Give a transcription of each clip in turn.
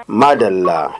madalla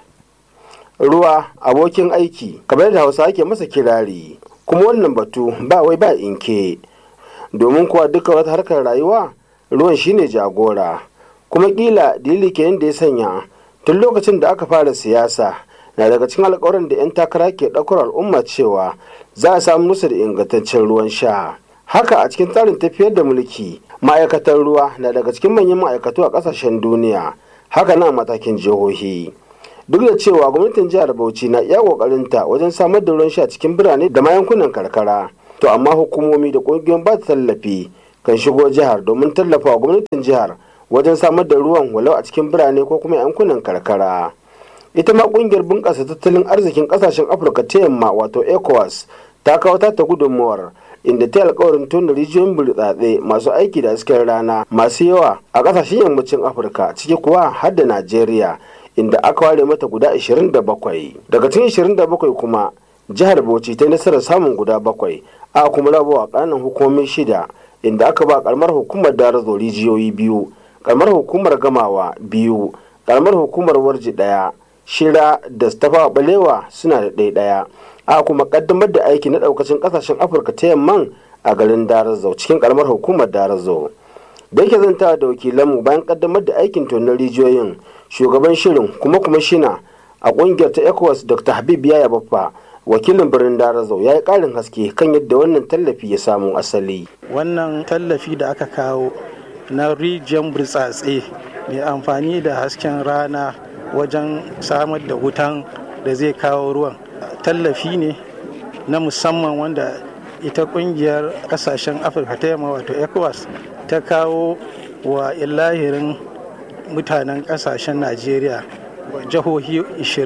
ruwa abokin aiki kamar da hausa ake masa kirari kuma wannan batu ba wai ba inke domin kuwa duka wata harkar rayuwa ruwan shine jagora kuma kila dalili kenan da ya sanya tun lokacin da aka fara siyasa na daga cikin alkawarin da 'yan takara ke ɗaukar al'umma cewa za a samu musu da ingantaccen ruwan sha haka a cikin tsarin tafiyar da mulki ma'aikatan ruwa na daga cikin manyan ma'aikatu a ƙasashen duniya haka na matakin jihohi duk da cewa gwamnatin jihar bauchi na iya ƙoƙarinta wajen samar da ruwan sha cikin birane da ma yankunan karkara to amma hukumomi da ƙungiyoyin ba tallafi kan shigo jihar domin tallafa wa gwamnatin jihar wajen samar da ruwan walau a cikin birane ko kuma yankunan karkara ita ma kungiyar bunƙasa tattalin arzikin ƙasashen afirka ta yamma wato ecowas ta kawo ta gudunmawar inda ta alkawarin tona rijiyoyin burtsatse masu aiki da hasken rana masu yawa a ƙasashen yammacin afirka ciki kuwa har da najeriya inda aka ware mata guda 27 daga cikin 27 kuma jihar bauchi ta nasarar samun guda bakwai a kuma rabawa ƙananan hukumomin shida inda aka ba karamar hukumar darazo rijiyoyi biyu karamar hukumar gamawa biyu karamar hukumar warji ɗaya shira da stafa balewa suna da ɗaya ɗaya a kuma kaddamar da aiki na ɗaukacin ƙasashen afirka ta yamman a garin darazo cikin karamar hukumar darazo da yake zanta da wakilanmu bayan kaddamar da aikin tonon rijiyoyin shugaban shirin kuma kuma shina a ƙungiyar ta ecowas dr habib yaya baffa wakilin birnin darazo ya yi ƙarin haske kan yadda wannan tallafi ya samu asali wannan tallafi da aka kawo na rijiyar burtsatse mai amfani da hasken rana wajen samar da wutan da zai kawo ruwan tallafi ne na musamman wanda ita kungiyar kasashen afirka ta yamma wato ecowas ta kawo wa ilahirin mutanen kasashen najeriya jihohi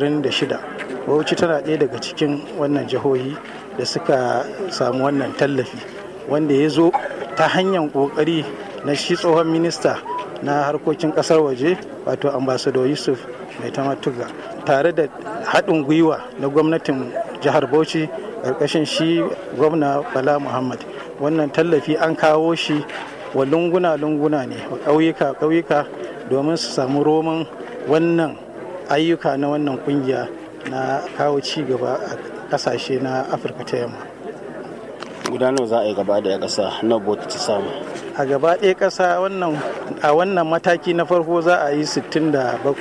26 bauchi tana ɗaya daga cikin wannan jihohi da suka samu wannan tallafi wanda ya zo ta hanyar ƙoƙari na shi tsohon minista na harkokin ƙasar waje wato ambassador yusuf mai tamatuga tare da haɗin gwiwa na gwamnatin jihar bauchi ƙarƙashin shi gwamna bala muhammad wannan tallafi an kawo shi wa lunguna-lunguna ne wa ƙauyuka-ƙauyuka domin su samu roman wannan ayyuka na wannan ƙungiya na kawo ci gaba a ƙasashe na afirka ta yamma gudanar za a yi gaba da ƙasa na bota ta samu a gaba ɗaya ƙasa a wannan mataki na farko za a yi 67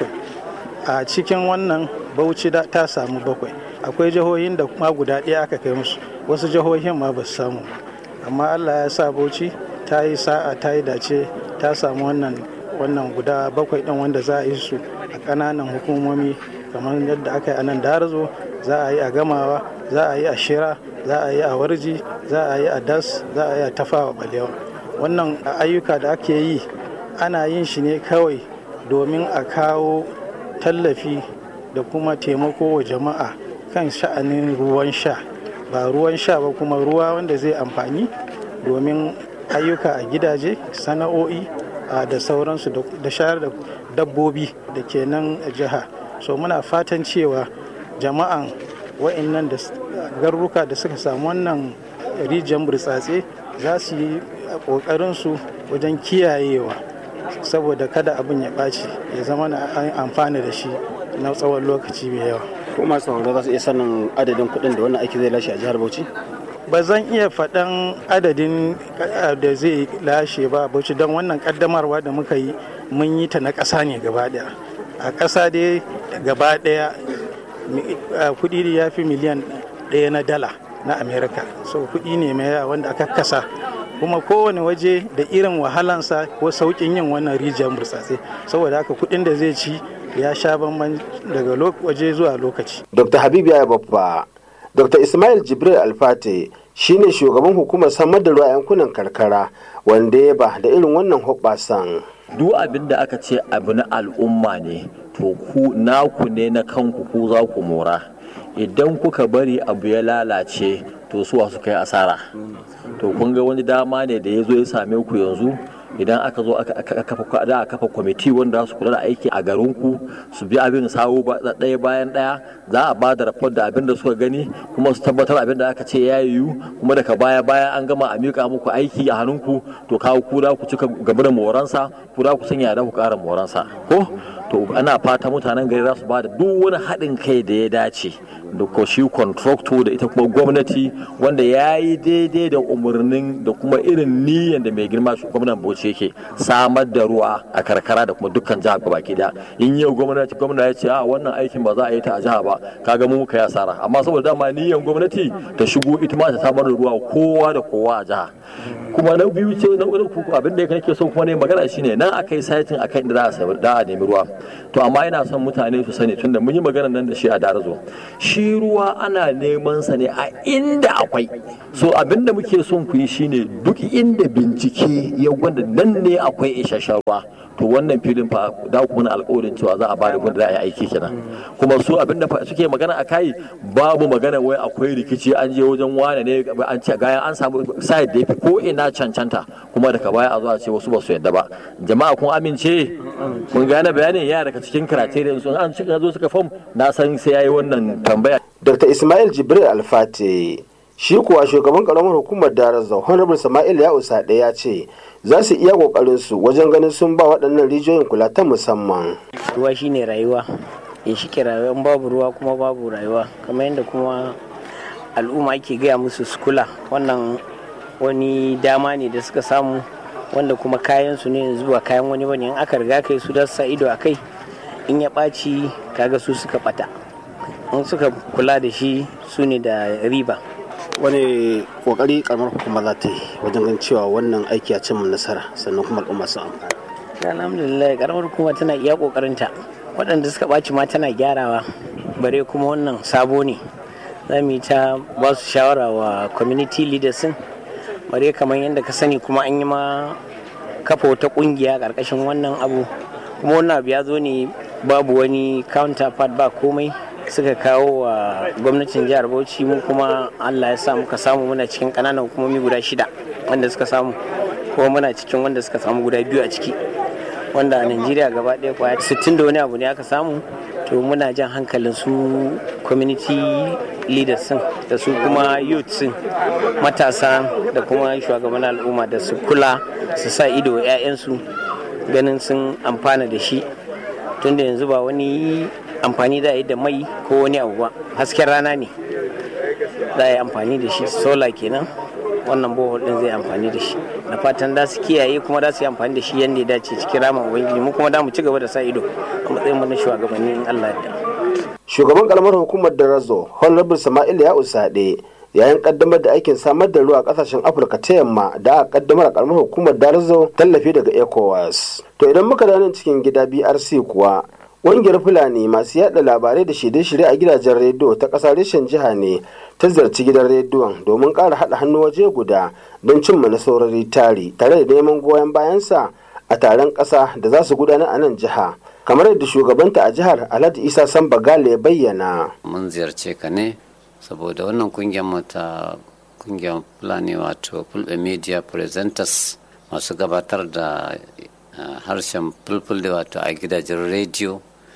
a cikin wannan bauchi ta samu bakwai akwai jihohin da kuma guda ɗaya aka kai musu wasu jihohin ma ba su samu amma allah ya sa bauchi ta yi sa'a ta yi dace ta samu wannan wannan guda bakwai ɗin wanda za a yi su a ƙananan hukumomi kamar yadda aka yi a nan darazo za a yi a gamawa za a yi a shira za a yi a warji za a yi a das za a yi a tafawa balewa wannan ayyuka da ake yi ana yin shi ne kawai domin a kawo tallafi da kuma taimako wa jama'a kan sha'anin ruwan sha ba ruwan sha ba kuma ruwa wanda zai amfani domin ayyuka a gidaje sana'o'i da sauransu da shayar da dabbobi da ke nan jiha so muna fatan cewa jama'an wa'annan da garuruka da suka samu wannan rijiyar burtsatse za su yi ƙoƙarinsu wajen kiyayewa saboda kada abin ya ɓaci ya zama na an amfana da shi na tsawon lokaci mai yawa. ko masu sauraro za su iya sanin adadin kuɗin da wannan aiki zai lashe a jihar Bauchi? ba zan iya faɗan adadin da zai lashe ba Bauchi don wannan ƙaddamarwa da muka yi mun yi ta na ƙasa ne gaba ɗaya a ƙasa dai gaba ɗaya kuɗi ya fi miliyan ɗaya na dala na amerika so kuɗi ne mai yawa wanda aka kasa kuma kowane waje da irin wahalansa ko sauƙin yin wannan rijiyar burtsatse saboda haka kuɗin da zai ci ya sha bamban daga waje zuwa lokaci. dr habib ya babba dr ismail jibril alfate shine shugaban hukumar samar da ruwa yankunan karkara wanda ya ba da irin wannan hoɓɓasan. duk abin da aka ce abu na al'umma ne to ku naku ne na kanku ku za ku mora idan kuka bari abu ya lalace to suwa su kai asara to kun ga wani dama ne da ya zo ya same ku yanzu idan aka zo aka kafa da kafa kwamiti wanda su kula da aiki a garinku su bi abin sawu ɗaya bayan ɗaya za a ba da raport da abin da suka gani kuma su tabbatar abin da aka ce ya yiwu kuma daga baya baya an gama a miƙa muku aiki a hannunku to kawo ku da ku cika gaba da moransa ku da ku sanya da ku ƙara moransa ko to ana fata mutanen gari za su ba da duk wani haɗin kai da ya dace da ko shi contractor da ita kuma gwamnati wanda ya yi daidai da umarnin da kuma irin niyyar da mai girma gwamnan bauchi yake samar da ruwa a karkara da kuma dukkan jihar baki da in yau gwamnati gwamna ya ce a wannan aikin ba za a yi ta a jiha ba kaga mu muka yi asara amma saboda dama niyyar gwamnati ta shigo ita ma ta samar da ruwa kowa da kowa a jiha kuma na biyu ce na uku abin da nake so kuma ne magana shine nan akai saitin akan inda za a da a nemi ruwa to amma ina son mutane su sani tunda mun yi magana nan da shi a darazo shi ruwa ana neman sa ne a inda akwai so abin da muke son ku yi shine duk inda bincike ya gwada nan ne akwai isasshen ruwa to wannan filin fa da ku mana alƙawarin cewa za a bada gwada da a aiki kenan kuma su abin da suke magana a kai babu magana wai akwai rikici an je wajen wane ne an ce gayan an samu side da yafi ko ina cancanta kuma daga baya a zo a ce wasu ba su yadda ba jama'a kun amince kun gane bayanin ya daga cikin karateriyan sun an cika zo suka fam na san sai yayi wannan tambaya dr ismail jibril alfate shi kuwa shugaban karamar hukumar darazau honorable sama'il ya usa ya ce za su iya kokarin su wajen ganin sun ba waɗannan rijiyoyin kula ta musamman ruwa shine rayuwa in shi ke rayuwa babu ruwa kuma babu rayuwa kamar yadda kuma al'umma ake gaya musu su kula wannan wani dama ne da suka samu wanda kuma kayan su ne yanzu ba kayan wani bane in aka riga kai su da sa ido a kai in ya ɓaci kaga su suka ɓata in suka kula da shi su ne da riba wani kokari karamar hukuma za ta yi wajen ganin cewa wannan aiki ya cimma nasara sannan kuma al'umma sun amfana alhamdulillah karamar hukuma tana iya kokarinta waɗanda suka ɓaci ma tana gyarawa bare kuma wannan sabo ne za mu yi ta ba su shawara wa community leaders bare kamar yadda ka sani kuma an yi ma kafa wata ƙungiya ƙarƙashin wannan abu kuma wannan abu ya zo ne babu wani counterpart ba komai suka kawo wa gwamnatin jihar bauchi mu kuma allah ya sa muka samu muna cikin kananan hukumomi guda shida wanda suka samu kuma muna cikin wanda suka samu guda biyu a ciki wanda a najeriya gaba ɗaya kwaya 60 da wani abu ne aka samu to muna jan hankalin su community leaders sun da su kuma youth sun matasa da kuma shugaban al'umma da su kula su sa ido 'ya'yansu ganin sun amfana da shi tunda yanzu ba wani amfani da yi da mai ko wani abu ba hasken rana ne za a yi amfani da shi sola kenan wannan bohol din zai amfani da shi na fatan da su kiyaye kuma da su yi amfani da shi yadda ya dace cikin ramin ubangiji mu kuma da mu ci gaba da sa ido a matsayin mu na shugabanni in Allah ya shugaban karamar hukumar darazo honorable sama'il ya usade yayin kaddamar da aikin samar da ruwa a kasashen afirka ta yamma da aka kaddamar a karamar hukumar darazo tallafi daga ecowas to idan muka da nan cikin gida brc kuwa ƙungiyar fulani masu yada labarai da shirye-shirye a gidajen rediyo ta ƙasa reshen jiha ne ta ziyarci gidan rediyon domin ƙara haɗa hannu waje guda don cimma nasarori tari tare da neman goyon bayansa a taron ƙasa da za su gudanar a nan jiha kamar yadda shugabanta a jihar alhaji isa samba gale ya bayyana mun ziyarce ka ne saboda wannan kungiyar mata kungiyar fulani wato fulbe media presenters masu gabatar da harshen fulfulde wato a gidajen rediyo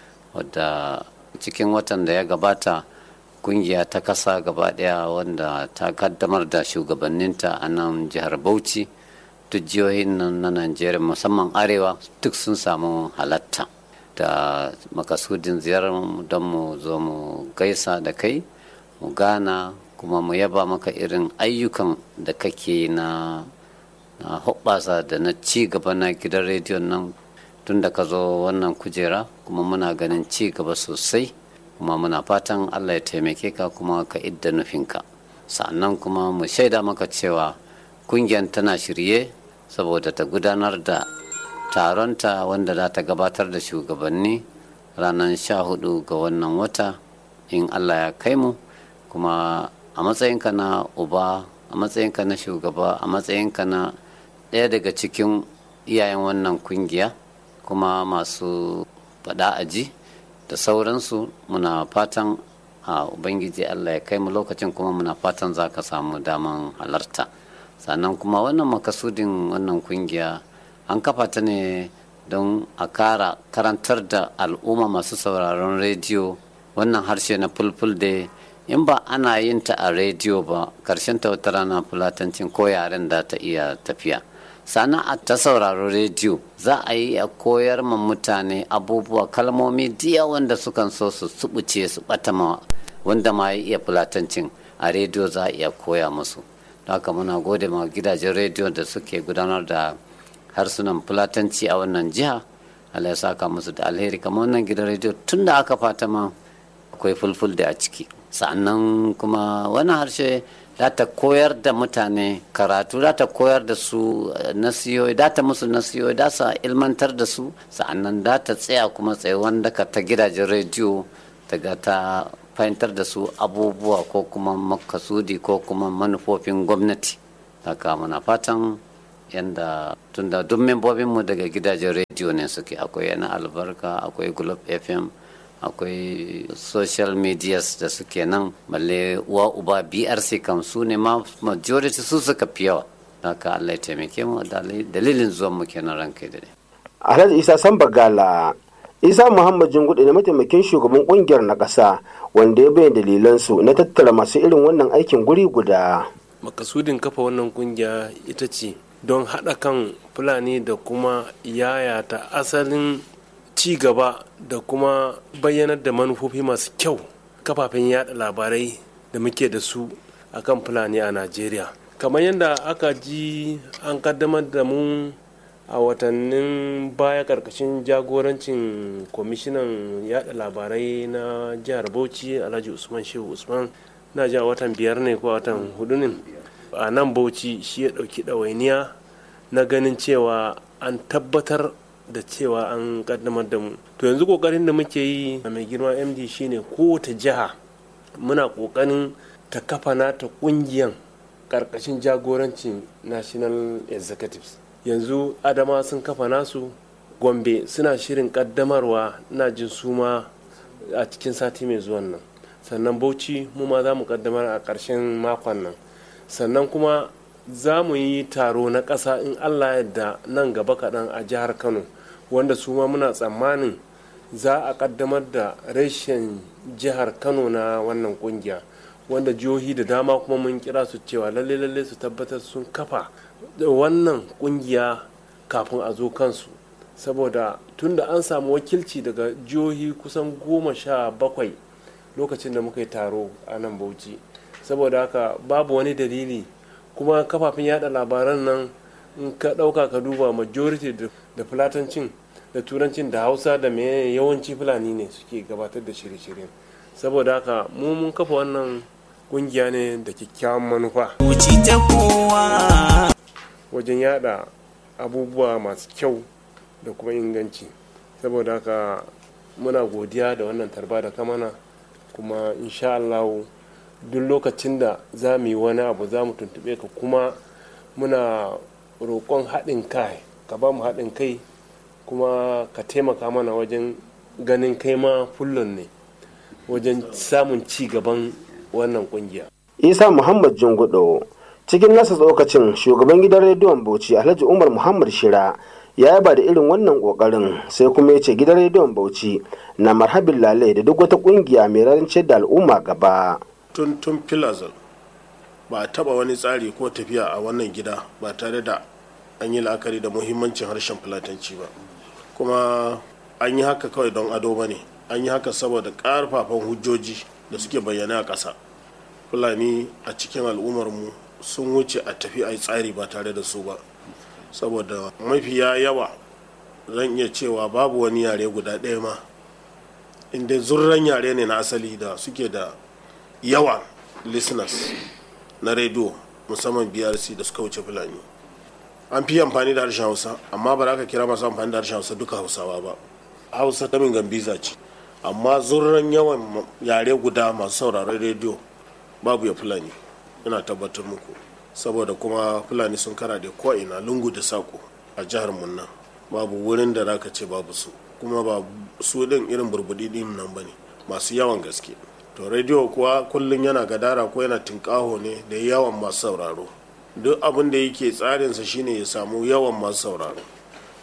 wadda cikin watan da ya gabata kungiya ta kasa gaba daya wanda ta kaddamar da shugabanninta a nan jihar bauchi duk jihohin nan na najeriya musamman arewa duk sun samu halatta da makasudin ziyarar don mu zo mu gaisa da kai mu gana kuma mu yaba maka irin ayyukan da kake na na hoɓɓasa da na ci gaba na gidan rediyon nan tun da ka zo wannan kujera kuma muna ganin ci gaba sosai kuma muna fatan allah ya taimake ka kuma ka idda nufinka sannan kuma mu shaida maka cewa kungiyar tana shirye saboda ta gudanar da taronta wanda za ta gabatar da shugabanni ranar sha hudu ga wannan wata in allah ya kai mu kuma a matsayinka na uba a matsayinka na shugaba a matsayinka na ɗaya daga cikin iyayen wannan kungiya kuma masu faɗa aji da sauransu muna fatan a ubangiji allah ya kai mu lokacin kuma muna fatan za ka samu daman halarta sannan kuma wannan makasudin wannan kungiya an kafa ta ne don a kara karantar da al'umma masu sauraron rediyo wannan harshe na fulful da in ba ana yin ta a rediyo ba karshen ta wata rana fulatancin ko yaren da ta iya tafiya sana'a ta sauraro rediyo za a yi a koyar ma mutane abubuwa kalmomi diya wanda sukan so su subuce su bata ma wanda ma ya iya fulatancin a rediyo za a iya koya musu haka muna gode ma gidajen rediyo da suke gudanar da harsunan fulatanci a wannan jiha Allah ya saka musu da alheri kamar wannan gidan rediyo tun da aka fata ma akwai fulful da a ciki sa'annan kuma wannan harshe za ta koyar da mutane karatu za ta koyar da su nasiyoyi za ta musu nasiyoyi za sa ilmantar da su sa'annan za ta tsaya kuma tsaye wanda ka ta gidajen rediyo daga ta fahimtar da su abubuwa ko kuma makasudi ko kuma manufofin gwamnati haka muna fatan yadda tunda duk membobinmu daga gidajen rediyo ne suke akwai yana albarka akwai globe fm akwai social medias da suke nan balle uwa uba brc kam su ne ma majority su suka fi yawa haka allah ya taimake mu dalilin zuwan mu kenan ranka da alhaji isa sambagala isa muhammad jingudu ne mataimakin shugaban kungiyar na ƙasa wanda ya bayyana dalilansu na tattara masu irin wannan aikin guri guda makasudin kafa wannan kungiya ita ce don haɗa kan fulani da kuma yayata asalin ci gaba da kuma bayyanar da manufofi masu kyau kafafen yada labarai da muke da su a kan fulani a najeriya kamar yadda aka ji an kaddamar da mu a watannin baya karkashin jagorancin kwamishinan yada labarai na jihar bauchi alhaji usman shehu usman na ji a watan biyar ne ko watan hudu ne a nan bauchi shi ya dauki ɗawainiya na ganin cewa an tabbatar da cewa an kaddamar da mu to yanzu kokarin da muke yi a mai girma md shine kowace jiha muna kokarin ta kafa nata kungiyan karkashin jagorancin national executives yanzu adama sun kafa nasu gombe suna shirin kaddamarwa na jin suma a cikin sati mai zuwan nan sannan bauchi mu ma za mu kaddamar a ƙarshen makon nan sannan kuma za mu yi taro na ƙasa in allah yadda nan gaba kaɗan a jihar kano wanda su ma muna tsammanin za a kaddamar da reshen jihar kano na wannan kungiya wanda jihohi da dama kuma mun kira su cewa lalle lalle su tabbatar sun kafa wannan kungiya kafin a zo kansu saboda tunda an samu wakilci daga jihohi kusan goma sha bakwai lokacin da muka yi taro a nan bauchi saboda haka babu wani dalili kuma kafafen yada labaran nan in ka ɗauka ka duba majority da fulatancin da turancin da hausa da mai yawanci fulani ne suke gabatar da shirye-shiryen saboda haka mu mun kafa wannan kungiya ne da kyakkyawan manufa wajen yada abubuwa masu kyau da kuma inganci saboda haka muna godiya da wannan tarba da kamana kuma insha Allah duk lokacin da za mu yi wani abu za mu tuntube ka kuma muna roƙon haɗin kai ka ba mu haɗin kai kuma ka taimaka mana wajen ganin kai ma fullon ne wajen samun ci gaban wannan kungiya. isa muhammad jingudo cikin nasa tsokacin shugaban gidan rediyon bauchi alhaji umar muhammad shira ya yaba da irin wannan kokarin sai kuma ya ce gidan rediyon bauchi na marhabin lalai da duk wata kungiya mai rance da al'umma gaba tun tun filazal ba a taba wani tsari ko tafiya a wannan gida ba tare da an yi la'akari da muhimmancin harshen fulatanci ba kuma an yi haka kawai don ado ba ne an yi haka saboda ƙarfafan hujjoji da suke bayyana a ƙasa fulani a cikin al'ummarmu sun wuce a tafi a yi tsari ba tare da su ba saboda mafiya yawa zan iya cewa babu wani yare guda ɗaya ma inda zurran yare ne na asali da suke da yawa listeners na rediyo musamman brc da suka wuce fulani an fi amfani da harshen hausa amma ba za ka kira masu amfani da harshen hausa duka hausawa ba hausa ta min gambiza ce amma zurran yawan yare guda masu sauraron rediyo babu ya fulani ina tabbatar muku saboda kuma fulani sun kara da ko'ina lungu da sako a jihar munna babu wurin da zaka ce babu su kuma ba su din irin burbudi din nan bane masu yawan gaske to rediyo kuwa kullum yana gadara ko yana tinkaho ne da yawan masu sauraro duk abin da yake tsarinsa shine ya samu yawan masu sauraro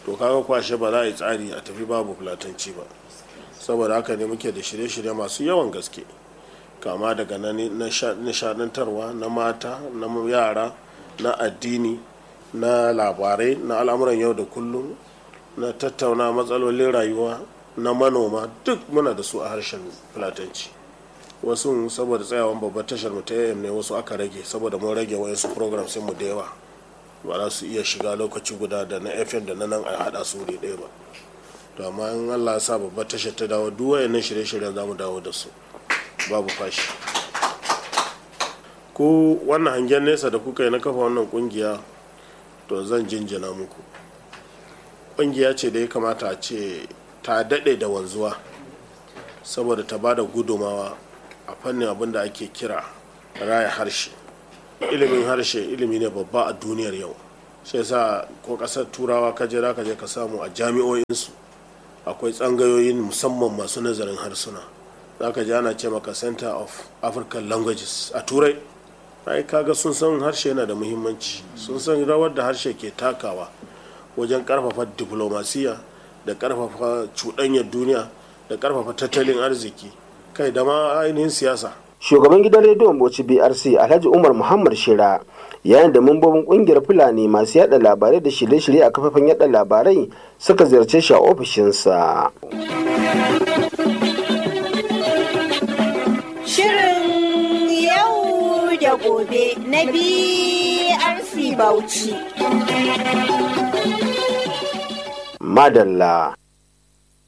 to kaga kwashe ba za a yi tsari a tafi babu fulatanci ba saboda haka ne muke da shirye-shirye masu yawan gaske kama daga na nishadantarwa na mata na yara na addini na labarai na al'amuran yau da kullum na tattauna matsalolin rayuwa na manoma duk muna da su a harshen fulatanci wasu saboda tsayawan babbar tashar mu ta ne wasu aka rage saboda mun rage wayansu program sai mu da yawa ba za su iya shiga lokaci guda da na fm da na nan a hada su wuri ɗaya ba to amma in allah sa babbar tashar ta dawo duk wayannan shirye-shiryen za mu dawo da su babu fashi ko wannan hangen nesa da kuka yi na kafa wannan kungiya to zan jinjina muku kungiya ce da ya kamata a ce ta daɗe da wanzuwa saboda ta ba da gudumawa a fannin abin da ake kira raya harshe ilimin harshe ilimi ne babba a duniyar yau shi yasa ko ƙasar turawa ka je ka je ka samu a jami'o'insu akwai tsangayoyin musamman masu nazarin harsuna za ka ji ana ce maka center of african languages a turai ai kaga sun san harshe yana da muhimmanci sun san rawar da harshe ke takawa wajen karfafa diplomasiya da karfafa cuɗanyar duniya da karfafa tattalin arziki kai da ma ainihin siyasa shugaban gidan rediyon bauchi brc alhaji umar muhammad shira yayin da mambobin kungiyar fulani masu yada labarai da shirye-shirye a kafafen yada labarai suka ziyarce shi a ofishinsa Shirin yau da gobe na BRC Bauchi. madalla